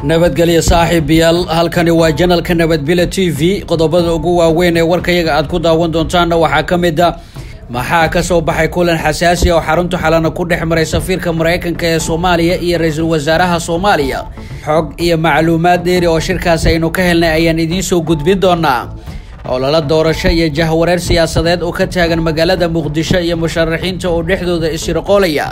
nabadgelyo saaxiibayaal halkani waa janalka nabadbile t v qodobada ugu waaweyn ee warkayaga aad ku daawan doontaanna waxaa ka mid a maxaa kasoo baxay kulan xasaasi oo xarunta xalana ku dhex maray safiirka maraykanka ee soomaaliya iyo ra-iisul wasaaraha soomaaliya xog iyo macluumaad dheeri oo shirkaas aynu ka helnay ayaan idiin soo gudbin doonaa olala doorasho iyo jahwareer siyaasadeed oo ka taagan magaalada muqdisho iyo musharaxiinta oo dhexdooda isirqoolaya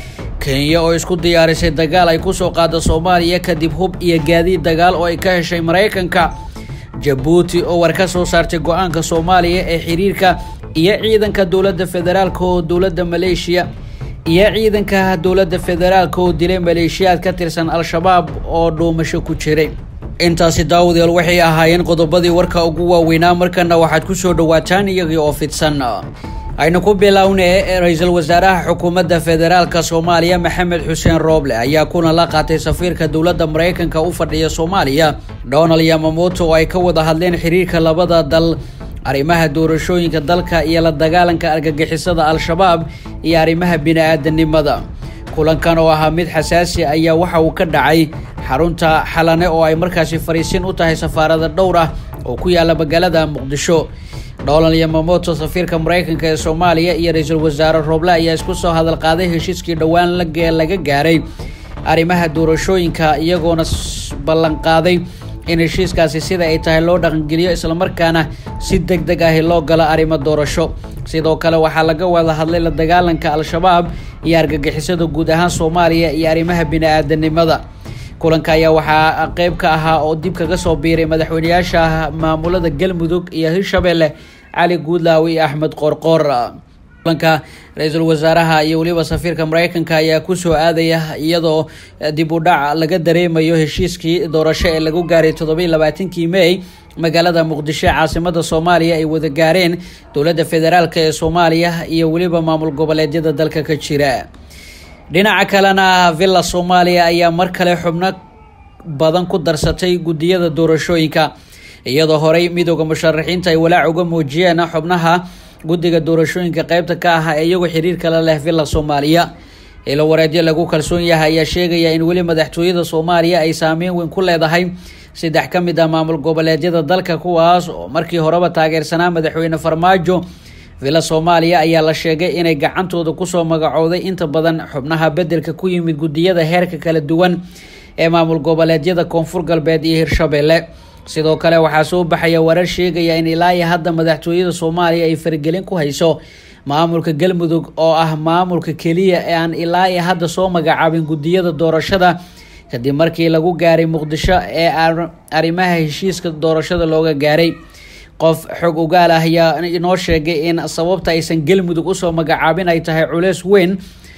kenya oo isku diyaarisay dagaal ay kusoo qaada soomaaliya kadib hub iyo gaadiid dagaal oo ay ka heshay maraykanka jabuuti oo war ka soo saartay go-aanka soomaaliya ee xiriirka iyo ciidanka dowladda federaalka oo dowladda maleeshiya iyo ciidanka dowladda federaalka oo dilay maleeshiyaad ka tirsan al-shabaab oo dhuumasho ku jiray intaasi daawadayaal waxay ahaayeen qodobadii warka ugu waaweynaa markana waxaad kusoo dhawaataan iyagii oo fidsan aynu ku bilownay ra-iisul wasaaraha xukuumadda federaalka soomaaliya maxamed xuseen rooble ayaa kuna la qaatay safiirka dowladda maraykanka u fadhiya soomaaliya donald yamamoto oo ay ka wada hadleen xiriirka labada dal arrimaha doorashooyinka dalka iyo la dagaalanka argagixisada al-shabaab iyo arrimaha bini-aadanimada kulankan oo ahaa mid xasaasi ayaa waxa uu ka dhacay xarunta xalane oo ay markaasi fariisin u tahay safaarada dhowr ah oo ku yaala magaalada muqdisho donald yamamoto safiirka maraykanka ee soomaaliya iyo ra-iisul wasaare rooble ayaa isku soo hadal qaaday heshiiskii dhowaan laga gaaray arrimaha doorashooyinka iyagoona ballanqaaday in heshiiskaasi sida ay tahay loo dhaqangeliyo islamarkaana si deg deg ahi loo galo arrimo doorasho sidoo kale waxaa laga wada hadlay la dagaalanka al-shabaab iyo argagixisada guud ahaan soomaaliya iyo arrimaha bini-aadanimada kulanka ayaa waxaa qeyb ka ahaa oo dib kaga soo biiray madaxweyneyaasha maamulada galmudug iyo hirshabelle cali guudlaaw iyo axmed qoorqoor kulanka ra-iisul wasaaraha iyo weliba safiirka maraykanka ayaa kusoo aadaya iyadoo dib u dhac laga dareemayo heshiiskii doorasho ee lagu gaaray toddobiiy labaatankii may magaalada muqdisho caasimada soomaaliya ay wada gaareen dowladda federaalk ee soomaaliya iyo weliba maamul goboleedyada dalka ka jira dhinaca kalena villa soomaaliya ayaa mar kale xubno badan ku darsatay guddiyada doorashooyinka iyadoo horey midooda musharaxiinta ay walaac uga muujiyeen xubnaha guddiga doorashooyinka qeybta ka ah ee iyagoo xiriir kala leh villa soomaaliya ilo wareedyo lagu kalsoon yahay ayaa sheegaya in weli madaxtooyada soomaaliya ay saameyn weyn ku leedahay saddex ka mid ah maamul goboleedyada dalka kuwaas oo markii horeba taageersanaa madaxweyne farmaajo villa soomaaliya ayaa la sheegay inay gacantooda kusoo magacooday inta badan xubnaha bedelka ku yimid guddiyada heerka kala duwan ee maamul goboleedyada koonfur galbeed iyo hirshabelle sidoo kale waxaa soo baxaya warar sheegaya in ilaa iyo hadda madaxtooyada soomaaliya ay faragelin ku hayso maamulka galmudug oo ah maamulka keliya ee aan ilaa iyo hadda soo magacaabin guddiyada doorashada kadib markii lagu gaaray muqdisho ee arrimaha heshiiska doorashada looga gaaray qof xog ogaal ah ayaa inoo sheegay in sababta aysan galmudug usoo magacaabin ay tahay culeys weyn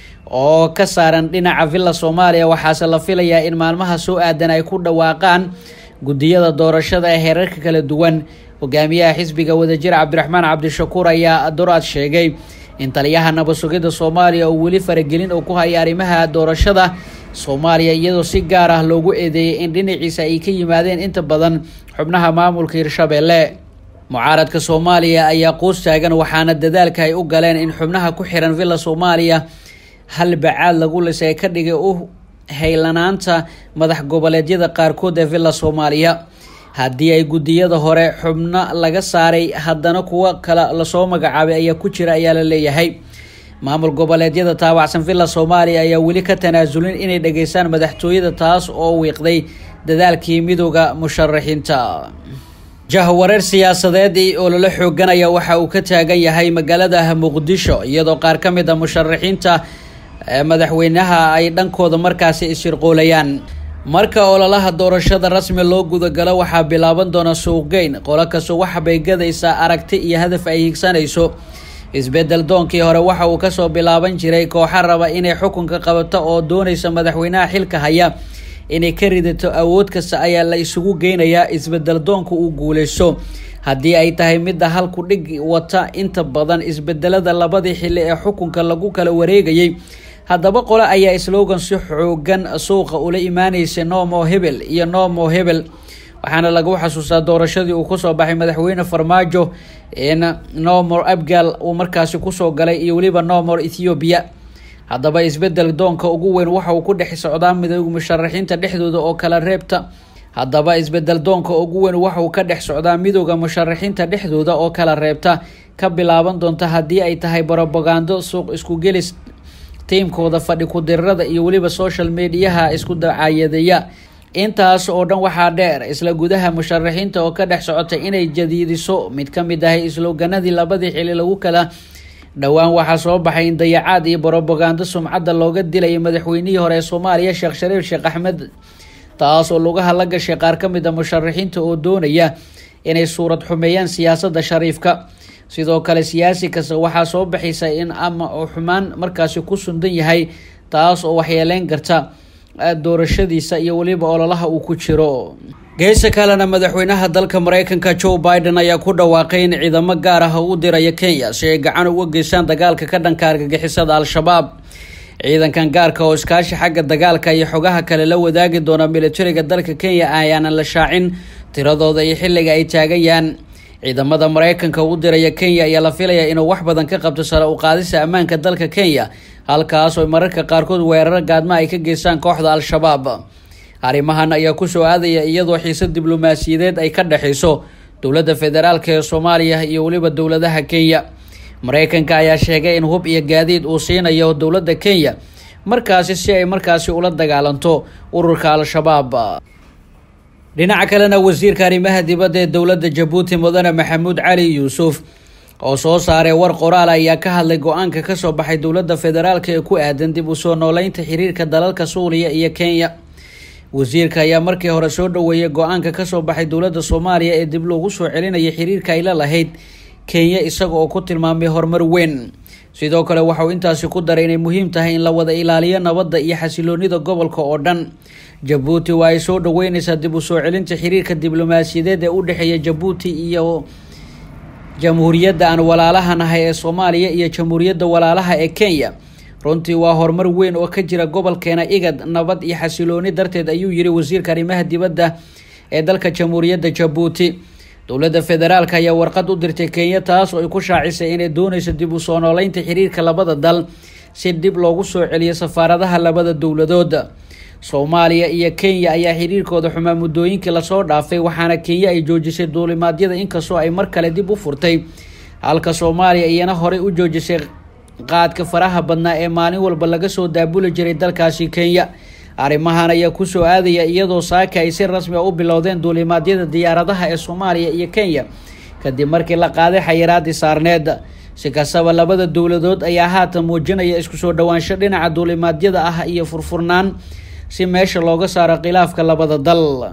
oo ka saaran dhinaca villa soomaaliya waxaase la filayaa in maalmaha soo aadan ay ku dhawaaqaan guddiyada doorashada ee heerarka kala duwan hogaamiyaha xisbiga wadajir cabdiraxmaan cabdishakuur ayaa doraad sheegay in taliyaha nabadsugidda soomaaliya oo weli faragelin oo ku haya arrimaha doorashada soomaaliya iyadoo si gaar ah loogu eedeeyay in dhinaciisa ay ka yimaadeen inta badan xubnaha maamulka hirshabelle mucaaradka soomaaliya ayaa quus taagan waxaana dadaalka ay u galeen in xubnaha ku xiran villa soomaaliya hal bacaad lagu lisay ka dhigay u haylanaanta madax goboleedyada qaarkood ee villa soomaaliya haddii ay guddiyada hore xubno laga saaray haddana kuwo kale lasoo magacaabay ayaa ku jira ayaa la leeyahay maamul goboleedyada taabacsan villa soomaaliya ayaa weli ka tanaasulin inay dhageystaan madaxtooyada taas oo wiiqday dadaalkii midooda musharaxiinta jahwareer siyaasadeed oo lala xooganaya waxa uu ka taagan yahay magaalada muqdisho iyadoo qaar ka mid a musharaxiinta madaxweynaha ay dhankooda markaasi isirqoolayaan marka ololaha doorashada rasmi loo gudagalo waxaa bilaaban doona suuqgeyn qolo kastoo waxbay gadaysaa aragti iyo hadaf ay higsanayso isbedel doonkii hore waxa uu kasoo bilaaban jiray kooxa raba inay xukunka qabato oo doonaysa madaxweynaha xilka haya inay ka ridato awood kasta ayaa la isugu geynayaa isbedel doonka uu guuleyso haddii ay tahay midda halku dhig wata inta badan isbedelada labadii xili ee xukunka lagu kala wareegayay haddaba qole ayaa slogan si xoogan suuqa ula imaanaysa nomo hebel iyo nomo hebel waxaana lagu xasuustaa doorashadii uu kusoo baxay madaxweyne farmaajo in nomor abgal uu markaasi kusoo galay iyo weliba nomor ethiopia haddaba isbedel doonka ugu weyn waxa uu ku dhex socdaa midooda musharaxiinta dhexdooda oo kala reebta haddaba isbedel doonka ugu weyn waxa uu ka dhex socdaa midooda musharaxiinta dhexdooda oo kala reebta ka bilaaban doonta haddii ay tahay brobagando suuq isku gelis tiimkooda fadhi ku-dirirada iyo weliba social mediaha isku dacaayadeeya intaas oo dhan waxaa dheer isla gudaha musharaxiinta oo ka dhex socota inay jadiidiso mid ka mid ahay isloganadii labadii xili lagu kala dhowaan waxaa soo baxay in dayacaad iyo brobagando sumcadda looga dilayay madaxweynihii hore ee soomaaliya sheekh shariif sheekh axmed taas oo lugaha la gashay qaar ka mid a musharaxiinta oo doonaya inay suurad xumeeyaan siyaasadda shariifka sidoo kale siyaasi kasta waxaa soo baxaysa in ama uu xumaan markaasi ku sundan yahay taas oo waxyeeleyn karta doorashadiisa iyo weliba ololaha uu ku jiro geesa kalena madaxweynaha dalka mareykanka joe biden ayaa ku dhawaaqay in ciidamo gaar ah u diraya kenya si ay gacan uga geystaan dagaalka ka dhanka argagixisada al-shabaab ciidankan gaarka oo iskaashi xagga dagaalka iyo xogaha kale la wadaagi doona militariga dalka kenya ayaanan la shaacin tiradooda iyo xilliga ay taagayaan ciidamada mareykanka u diraya kenya ayaa la filayaa inuu wax badan ka qabto sare u qaadista ammaanka dalka kenya halkaas oo mararka qaarkood weeraro gaadma ay ka geystaan kooxda al-shabaab arrimahan ayaa kusoo aadaya iyadoo xiise diblomaasiyadeed ay ka dhexeyso dowladda federaalk ee soomaaliya iyo weliba dowladaha kenya mareykanka ayaa sheegay in hub iyo gaadiid uu siinayo dowladda kenya markaasi si ay markaasi ula dagaalanto ururka al-shabaab dhinaca kalena wasiirka arrimaha dibadda ee dowladda jabuuti mudane maxamuud cali yuusuf oo soo saaray war qoraal ayaa ka hadlay go-aanka kasoo baxay dowladda federaalk ee ku aadan dib usoo nooleynta xiriirka dalalka suuriya iyo kenya wasiirka ayaa markii hore soo dhaweeyay go-aanka kasoo baxay dowladda soomaaliya ee dib loogu soo celinaya xiriirka ay la lahayd kenya isaga oo ku tilmaamay horumar weyn sidoo kale waxauu intaasi ku daray inay muhiim tahay in la wada ilaaliyo nabadda iyo xasiloonida gobolka oo dhan jabuuti waa ay soo dhaweyneysaa dib u soo celinta xiriirka diblomaasiyadeed ee u dhexeeya jabuuti iyo jamhuuriyadda aan walaalaha nahay ee soomaaliya iyo jamhuuriyadda walaalaha ee kenya runtii waa horumar weyn oo ka jira gobolkeena igad nabad iyo xasilooni darteed ayuu yiri wasiirka arrimaha dibadda ee dalka jamhuuriyadda jabuuti dowladda federaalk ayaa warqad u dirtay kenya taas oo ay ku shaacisay inay dooneyso dib u soo nooleynta xiriirka labada dal si dib loogu soo celiyo safaaradaha labada dowladood soomaaliya iyo kenya ayaa xiriirkooda xumaa muddooyinkii lasoo dhaafay waxaana kenya ay joojisay duulimaadyada inkastoo ay mar kale dib u furtay halka soomaaliya iyana horey u joojisay qaadka faraha badnaa ee maalin walba laga soo daabuli jiray dalkaasi kenya arrimahan ayaa kusoo aadaya iyadoo saaka ay si rasmi a u bilowdeen duulimaadyada diyaaradaha ee soomaaliya iyo kenya kadib markii la qaaday xayiraadii saarneed si kastaba labada dowladood ayaa haatan muujinaya isku soo dhowaansho dhinaca duulimaadyada ah iyo furfurnaan si meesha looga saaro khilaafka labada dal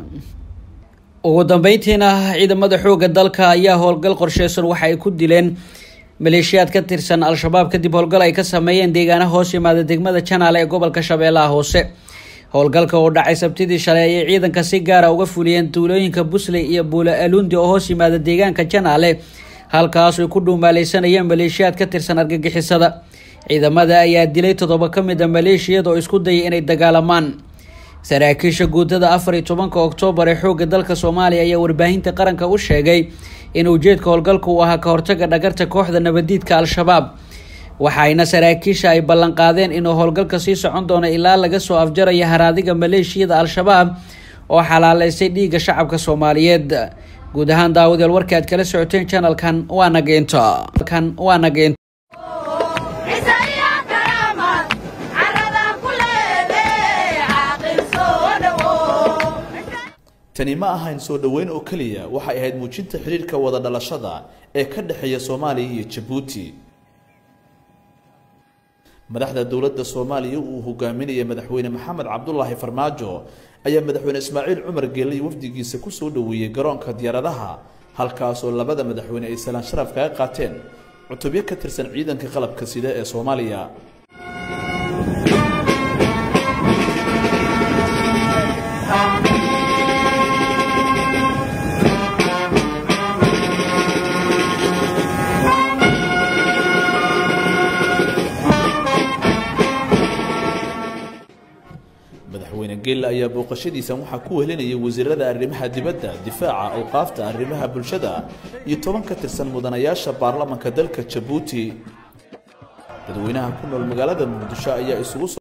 ugu dambeyntiina ciidamada xoogga dalka ayaa howlgal qorsheysan waxa ay ku dileen maleeshiyaad ka tirsan al-shabaab kadib howlgal ay ka sameeyeen deegaana hoos yimaada degmada janaale ee gobolka shabeellaha hoose howlgalka oo dhacay sabtidii shalay ayay ciidanka si gaara uga fuliyeen tuulooyinka busley iyo buula aluundi oo hoos yimaada deegaanka janaale halkaas ay ku dhuumaaleysanayeen maleeshiyaad ka tirsan argagixisada ciidamada ayaa dilay toddoba ka mid a maleeshiyada oo isku dayay inay dagaalamaan saraakiisha guutada afar iyo tobanka oktoobar ee xoogga dalka soomaaliya ayaa warbaahinta qaranka u sheegay in ujeedka howlgalka uu ahaa ka hortaga dhagarta kooxda nabadiidka al-shabaab waxayna saraakiisha ay ballanqaadeen inuu howlgalka sii socon doono ilaa laga soo afjaraya haraadiga maleeshiyada al-shabaab oo xalaaleystay dhiigga shacabka soomaaliyeed guud ahaan daawadayaal warka aad kala socoteen janalkan waa nageento kan waa nageento tani ma ahayn soo dhoweyn oo keliya waxay ahayd muujinta xidhiirka wada dhalashada ee ka dhexeeya soomaaliya iyo jabuuti madaxda dowladda soomaaliya uu hogaaminaya madaxweyne maxamed cabdulaahi farmaajo ayaa madaxweyne ismaaciil cumar geelay wafdigiisa ku soo dhoweeyey garoonka diyaaradaha halkaasoo labada madaxweyne ay salaan sharaf kaga qaateen cutubyo ka tirsan ciidanka qalabka sida ee soomaaliya madaxweyne geelle ayaa booqashadiisan waxaa ku wehelinayay wasiirada arrimaha dibadda difaaca awqaafta arrimaha bulshada iyo toban ka tirsan mudanayaasha baarlamanka dalka jabuuti dadweynaha ku nool magaalada muqdisho ayaa isugu